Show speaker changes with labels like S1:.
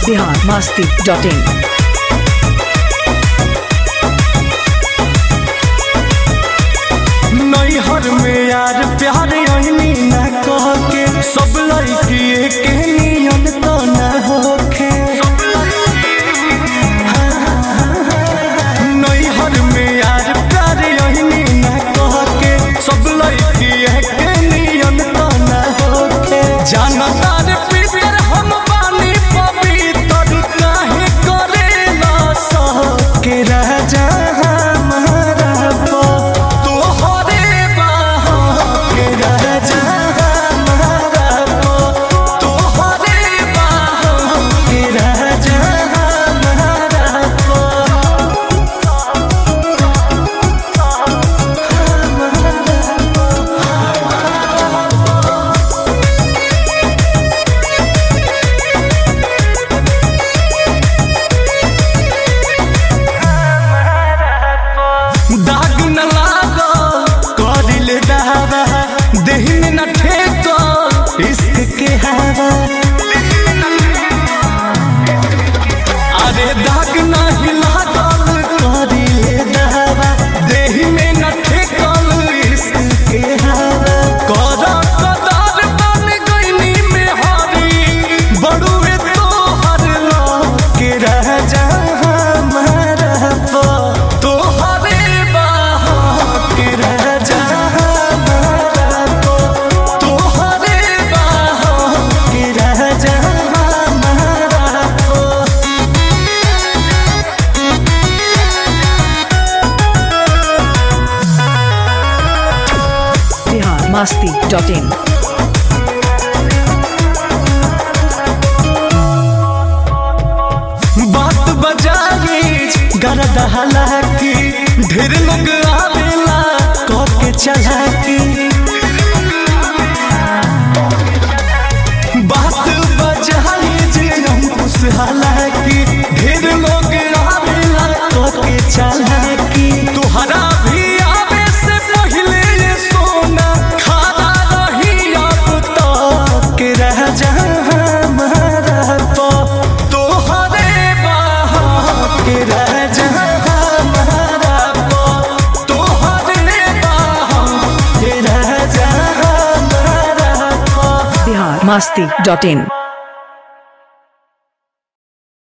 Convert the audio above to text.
S1: Bihar Masti dot in
S2: नैहर में यार प्यार अहनी न कह के सब लड़की के नियन तो न होखे नैहर में यार प्यार अहनी न कह के सब लड़की के नियन तो न होखे जानतार पीतर हम बानी पवित्र काहे करेला सह के राजा हमारा पो तोहरे बाहों के राजा हमारा पो तोहरे बाहों के राजा हमारा पो दाग न लागो करिले दावा देहि में न ठेको इश्क के हवा अरे दाग नहीं लागल करिले दावा देहि में न ठेको इश्क के हवा कर कदार बन गईनी में हरी बड़ुए तो हर लो के राजा हमारा पो तोहरे बाहों के राजा हमारा पो तोहरे बाहों के राजा हमारा पो
S1: बिहार मस्ती डॉट इन
S2: बात बजाई गरद हालाकी ढेर लोग आवेला कह के चलाकी बात बजाई जे अंकुश हालाकी ढेर लोग आवेला कह के चलाकी तुहरा भी आवे से पहले ये सोना खादा रही अब तो के रह जा हमारा तो तोहरे बाहों के रह जा हमारा तो तोहरे बाहों के रह जा हमारा तो
S1: बिहार मस्ती डॉट इन